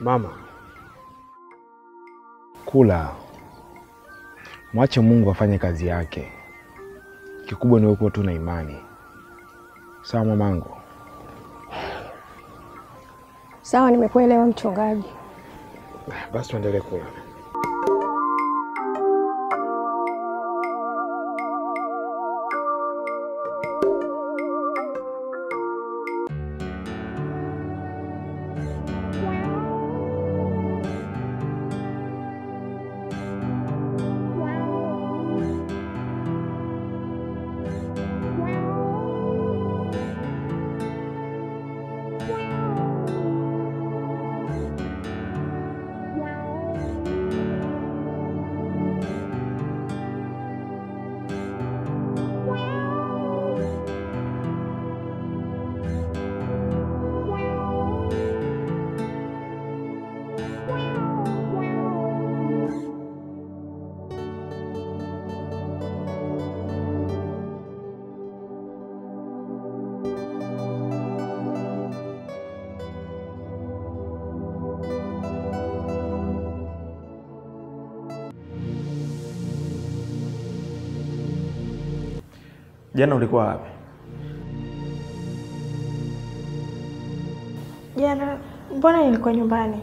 Mama, kula, mwache Mungu afanye kazi yake. Kikubwa ni wewe kuwa tu na imani, sawa mamangu? Sawa, nimekuelewa mchungaji. Basi tuendelee kula. Jana ulikuwa wapi? Jana mbona nilikuwa nyumbani?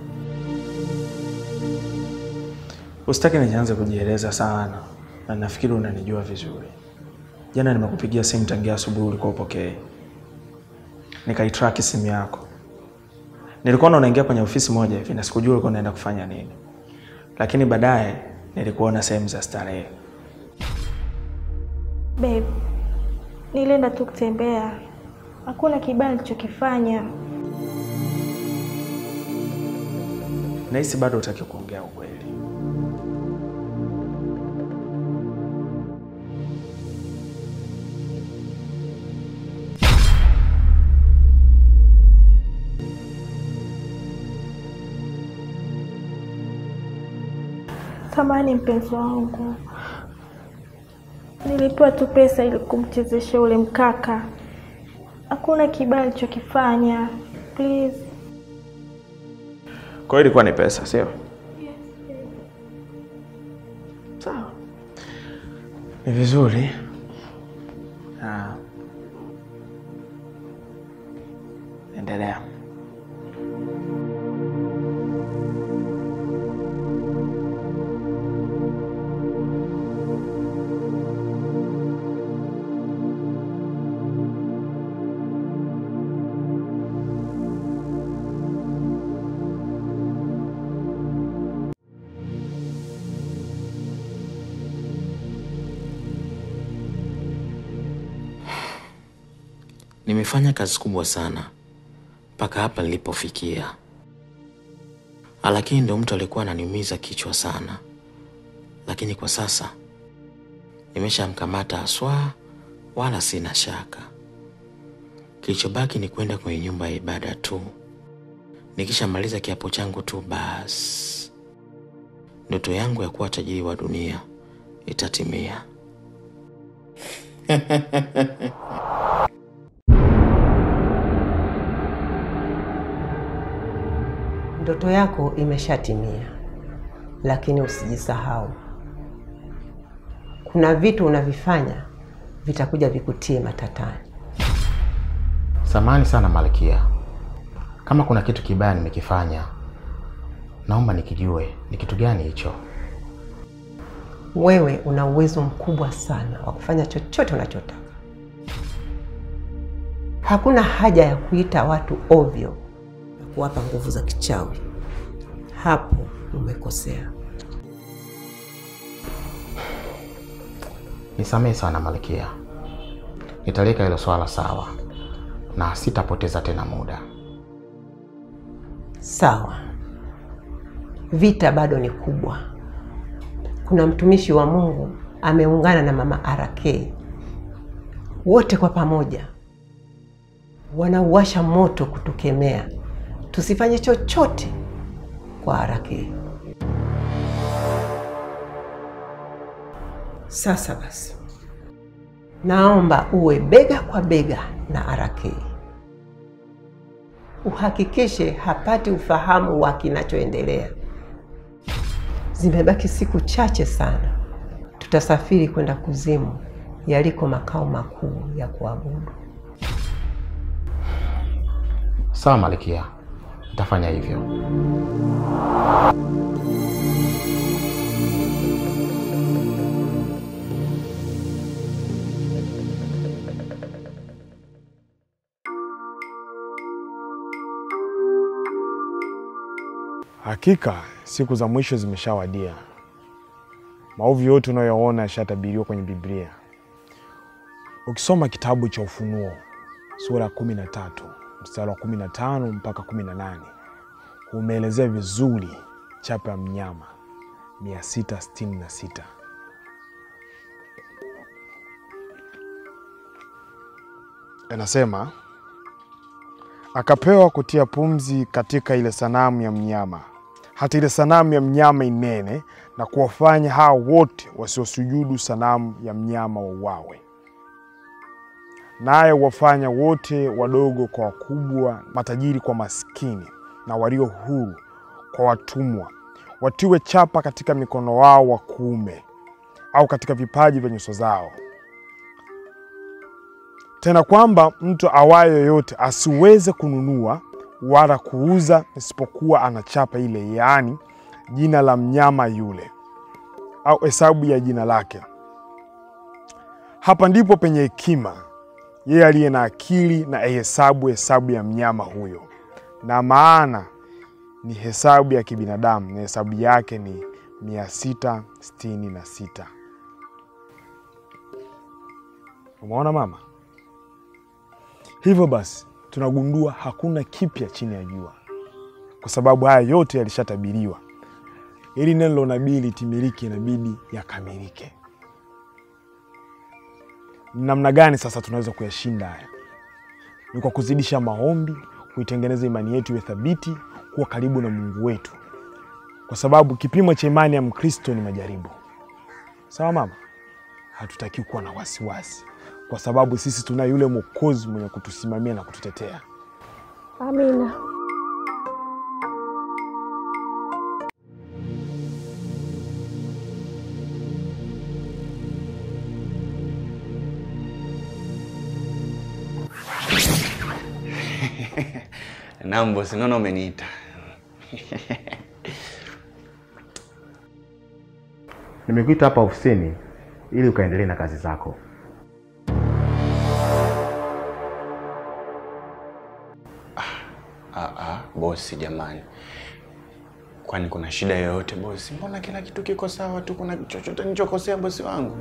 Usitaki nianze kujieleza sana, na nafikiri unanijua vizuri. Jana nimekupigia simu tangia asubuhi, ulikuwa upokee. Nikaitraki simu yako, nilikuona unaingia kwenye ofisi moja hivi na sikujua ulikuwa unaenda kufanya nini, lakini baadaye nilikuona sehemu za starehe. Babe, nilienda tu kutembea, hakuna kibaya nilichokifanya. Nahisi bado hutaki kuongea ukweli. Samahani mpenzi wangu, nilipewa tu pesa ili kumchezesha ule mkaka, hakuna kibaya nilichokifanya. Please. Kwa hiyo ilikuwa ni pesa, sio? Sawa, ni vizuri. Ah. Endelea. Nimefanya kazi kubwa sana mpaka hapa nilipofikia, lakini ndo mtu alikuwa ananiumiza kichwa sana, lakini kwa sasa nimeshamkamata haswa, wala sina shaka. Kilichobaki ni kwenda kwenye nyumba ya ibada tu. Nikishamaliza kiapo changu tu, basi ndoto yangu ya kuwa tajiri wa dunia itatimia. Ndoto yako imeshatimia, lakini usijisahau, kuna vitu unavifanya vitakuja vikutie matatani. Samahani sana Malkia, kama kuna kitu kibaya nimekifanya, naomba nikijue ni kitu gani hicho. Wewe una uwezo mkubwa sana wa kufanya chochote unachotaka. Hakuna haja ya kuita watu ovyo na kuwapa nguvu za kichawi. Hapo umekosea. Nisamehe sana Malkia, nitaliweka hilo swala sawa na sitapoteza tena muda. Sawa, vita bado ni kubwa. Kuna mtumishi wa Mungu ameungana na mama RK, wote kwa pamoja wanauwasha moto kutukemea tusifanye chochote kwa RK. Sasa basi, naomba uwe bega kwa bega na RK. uhakikishe hapati ufahamu wa kinachoendelea. Zimebaki siku chache sana, tutasafiri kwenda kuzimu, yaliko makao makuu ya kuabudu. Sawa Malkia, nitafanya hivyo. Hakika siku za mwisho zimeshawadia. Maovu yote unayoona yashatabiriwa kwenye Biblia. Ukisoma kitabu cha Ufunuo sura ya kumi na tatu mstari wa kumi na tano mpaka kumi na nane umeelezea vizuri chapa ya mnyama mia sita sitini na sita. Anasema akapewa kutia pumzi katika ile sanamu ya mnyama, hata ile sanamu ya mnyama inene, na kuwafanya hao wote wasiosujudu sanamu ya mnyama wauawe. Naye wafanya wote wadogo kwa wakubwa, matajiri kwa maskini, na walio huru kwa watumwa, watiwe chapa katika mikono wao wa kuume au katika vipaji vya nyuso zao tena kwamba mtu awaye yoyote asiweze kununua wala kuuza isipokuwa ana chapa ile, yaani jina la mnyama yule au hesabu ya jina lake. Hapa ndipo penye hekima, yeye aliye na akili na aihesabu hesabu ya mnyama huyo, na maana ni hesabu ya kibinadamu, na hesabu yake ni mia sita sitini na sita. Umeona mama? Hivyo basi tunagundua hakuna kipya chini ya jua, kwa sababu haya yote yalishatabiriwa. Ili neno la unabii litimilike, inabidi yakamilike. Ni namna gani sasa tunaweza kuyashinda haya? Ni kwa kuzidisha maombi, kuitengeneza imani yetu iwe thabiti, kuwa karibu na Mungu wetu, kwa sababu kipimo cha imani ya Mkristo ni majaribu. Sawa mama? Hatutaki kuwa na wasiwasi kwa sababu sisi tuna yule Mwokozi mwenye kutusimamia na kututetea. Amina. Naam bosi, naona umeniita. Nimekuita hapa ofisini ili ukaendelee na kazi zako. Ah, ah, bosi jamani, kwani kuna shida yoyote bosi? Mbona kila kitu kiko sawa tu? Kuna chochote nilichokosea bosi wangu?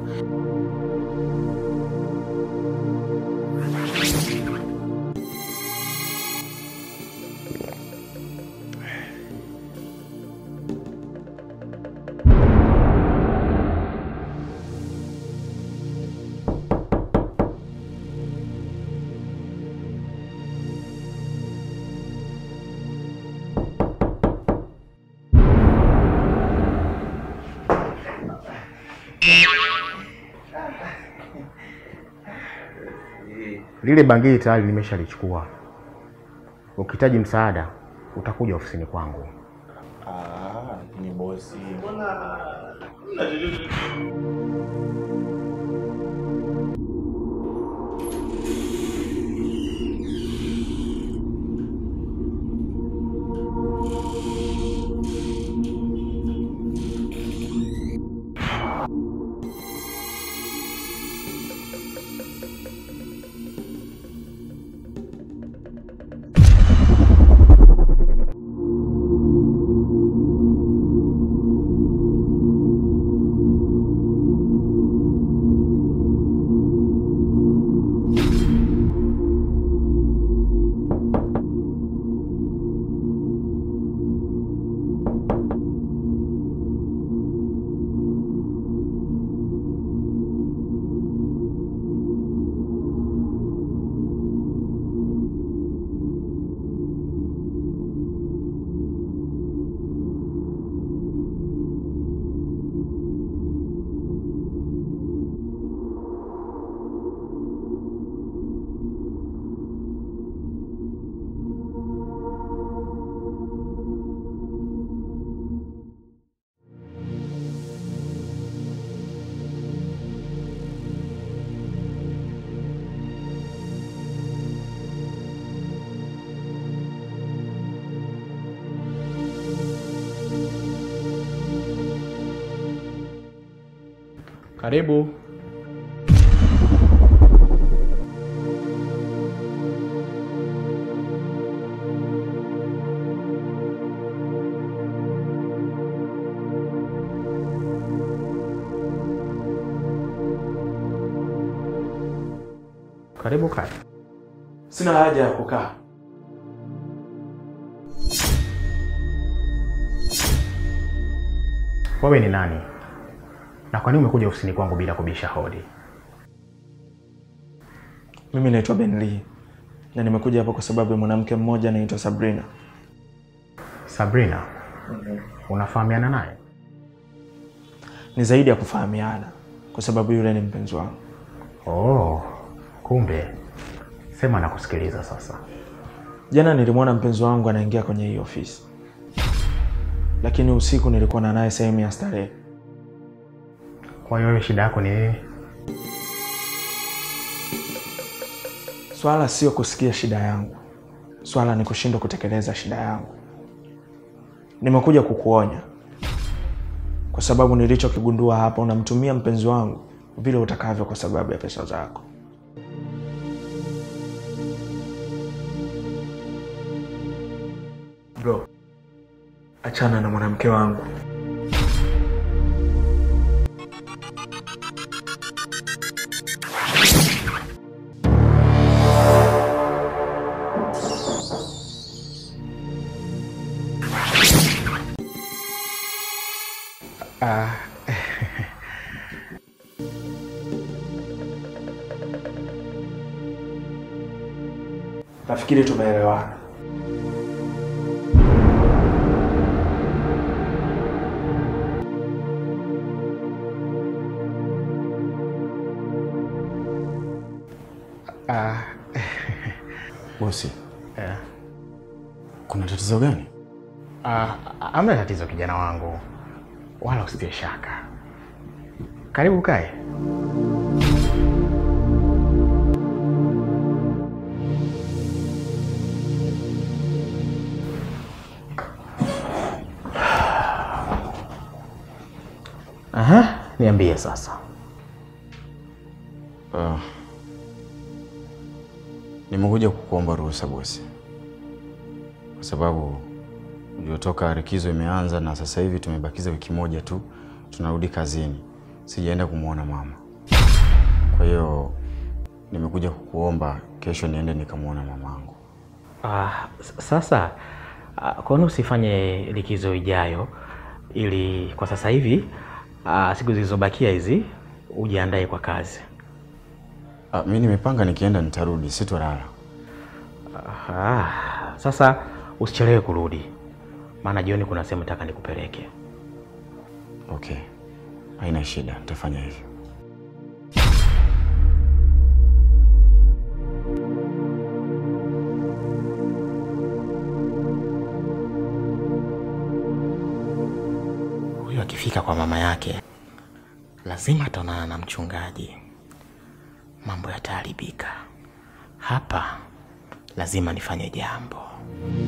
Lile bangili tayari nimeshalichukua. Ukihitaji msaada utakuja ofisini kwangu. Ah, ni bosi. Karibu. Karibu kae. Sina haja ya kukaa. Wewe ni nani? Na kwa nini umekuja ofisini kwangu bila kubisha hodi? Mimi naitwa Ben Lee na nimekuja hapa kwa sababu ya mwanamke mmoja anaitwa Sabrina. Sabrina, unafahamiana naye? Ni zaidi ya kufahamiana, kwa sababu yule ni mpenzi wangu. Oh, kumbe. Sema na kusikiliza sasa. Jana nilimwona mpenzi wangu anaingia kwenye hii ofisi, lakini usiku nilikuwa na naye sehemu ya starehe. Kwa hiyo wewe shida yako ni nini? Swala sio kusikia shida yangu, swala ni kushindwa kutekeleza shida yangu. Nimekuja kukuonya kwa sababu nilichokigundua hapa, unamtumia mpenzi wangu vile utakavyo kwa sababu ya pesa zako. Bro, achana na mwanamke wangu. Nafikiri tumeelewana. Bosi, Eh. kuna tatizo gani? Ah, hamna tatizo kijana wangu, wala usitie shaka. Karibu kae. Aha, niambie sasa. Uh, nimekuja kukuomba ruhusa bosi, kwa sababu uliotoka likizo imeanza na sasa hivi tumebakiza wiki moja tu tunarudi kazini. Sijaenda kumwona mama, kwa hiyo nimekuja kukuomba kesho niende nikamwona mamangu. Ah, s- sasa ah, kwa nini usifanye likizo ijayo ili kwa sasa hivi ah, siku zilizobakia hizi ujiandae kwa kazi. Ah, mi nimepanga nikienda nitarudi, sitolala. Ah, sasa usichelewe kurudi, maana jioni kuna sehemu nataka nikupeleke. Okay, haina shida, nitafanya hivyo. Huyu akifika kwa mama yake lazima ataonana na mchungaji, mambo yataharibika. Hapa lazima nifanye jambo.